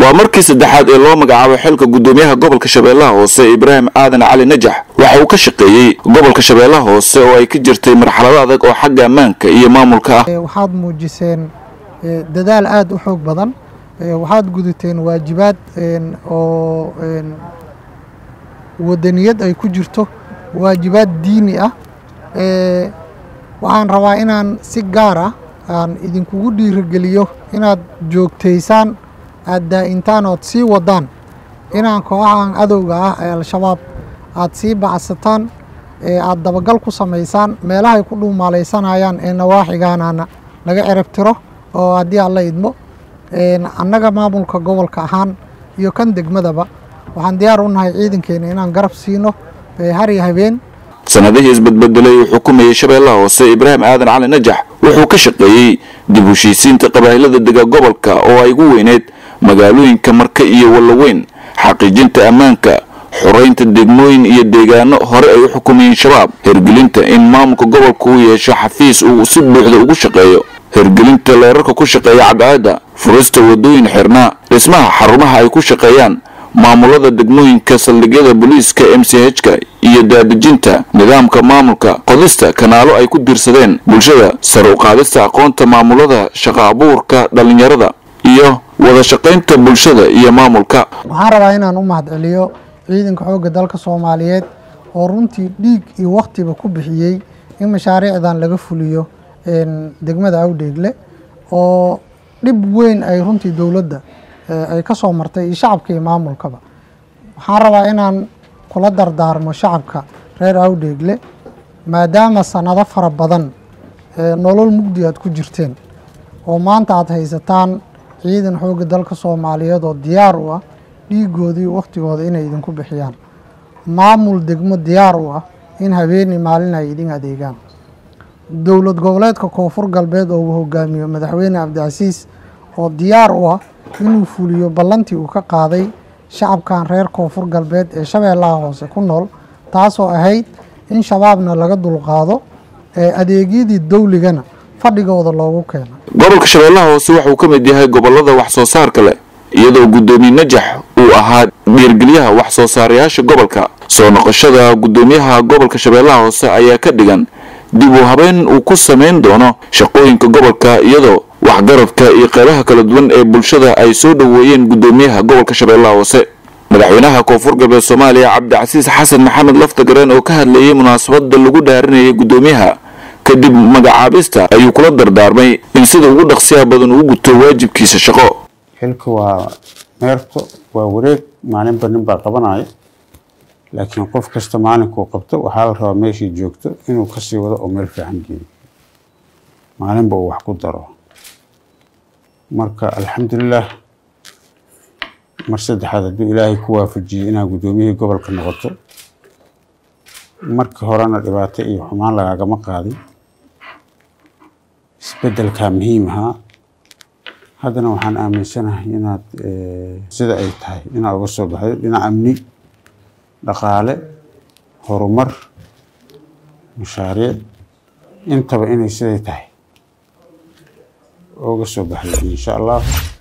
waa markii saddexaad ee loo magacaabay xilka guddoomiyaha gobolka shabeellaha hoose ibraahim aadan cali najax waxa uu ka shaqeeyey gobolka shabeellaha hoose oo ay ka jirtay marxalado adag oo xagga ammaanka iyo maamulka ah waxaad muujiseen dadaal aada u xoog badan waxaad gudateen waajibaad oo wadaniyad ay ku jirto waajibaad diini ah waxaan rabaa inaan si gaar ah aan idinkugu dhiirigeliyo inaad joogtaysaan aad daa'intaan ood sii wadaan inaan kooxahan adowga ah ee al-shabaab aad sii bacsataan aad dabagal ku samaysaan meelahay ku dhuumaalaysanayaan ee nawaaxigaanana laga cerab tiro oo haddii alla idmo annaga maamulka gobolka ahaan iyo kan degmadaba waxaan diyaar u nahay ciidankeena inaan garab siino har iyo habeen sanadihii isbedbedelay uu xukumayay shabeellaha hoose ibraahim aadan cali najax wuxuu ka shaqeeyey dib u heshiisiinta qabaa'ilada dega gobolka oo ay ugu weyneyd magaalooyinka marka iyo wallaweyn xaqiijinta ammaanka xoreynta degmooyin iyo deegaano hore ay u xukumayeen shabaab hergelinta in maamulka gobolka uu yeesho xafiis uu si buuxda ugu shaqeeyo hergelinta leerarka ku shaqeeya cadceedda furista wadooyin xirnaa dhismaha xarumaha ay ku shaqeeyaan maamulada degmooyinka saldhigyada booliiska m c h-ka iyo daadejinta nidaamka maamulka qodista kanaalo ay ku diirsadeen bulshada sare u qaadista aqoonta maamulada shaqa abuurka dhallinyarada iyo wada shaqaynta bulshada iyo maamulka waxaan rabaa inaan u mahadceliyo ciidanka xoogga dalka soomaaliyeed oo runtii dhiig iyo wakhtiba ku bixiyey in mashaariicdan laga fuliyo degmada awdheegle oo dhib weyn ay runtii dowladda ay ka soo martay iyo shacabka iyo maamulkaba waxaan rabaa inaan kula dardaarmo shacabka reer awdheegle maadaama sanado fara badan nolol mugdi aad ku jirteen oo maanta aad haysataan ciidan xoogga dalka soomaaliyeed oo diyaar u ah dhiigoodii wakhtigooda inay idinku bixiyaan maamul degmo diyaar u ah in habeeni maalin ay idin adeegaan dowlad goboleedka koonfur galbeed oo uu hogaamiyo madaxweyne cabdicasiis oo diyaar u ah inuu fuliyo ballantii uu ka qaaday shacabkan reer koonfur galbeed ee shabeellaha hoose ku nool taasoo ahayd in shabaabna laga dulqaado ee adeegyadii dawligana fadhigooda loogu keeno gobolka shabeellaha hoose waxauu ka mid yahay gobolada wax soo saarka leh iyadoo guddoomiye najax uu ahaa dhiirgelyaha wax soo saarayaasha gobolka soo noqoshada guddoomiyaha gobolka shabeellaha hoose ayaa ka dhigan dib u habeen uu ku samayn doono shaqooyinka gobolka iyadoo waxgaradka iyo qeybaha kala duwan ee bulshada ay soo dhoweeyeen guddoomiyaha gobolka shabeellaha hoose madaxweynaha koonfur galbeed soomaaliya cabdicasiis xasan maxamed laftagareen oo ka hadlayay munaasabada lagu dhaarinayay guddoomiyaha kadib magacaabista ayuu kula dardaarmay in sida ugu dhaqsiya badan uu guto waajibkiisa shaqo xilka waa meerto waa wareeg maalinba nin baa qabanaya laakiin qof kasta maalinkuu qabto waxaa la rabaa meeshii joogto inuu kasii wado oo meel fiican geeyo maalinba uu wax ku daro marka alxamdulilah mar saddexaad hadduu ilaahay ku waafajiyey inaad guddoomiyihii gobolka noqoto marka horena dhibaato iyo xumaan lagaagama qaadin isbeddelkaa muhiim ahaa haddana waxaan aaminsanahay inaad sida ay tahay inaad uga soo baxdo dhinac amni dhaqaale horumar mashaariic intaba inay siday tahay uga soo baxday insha allah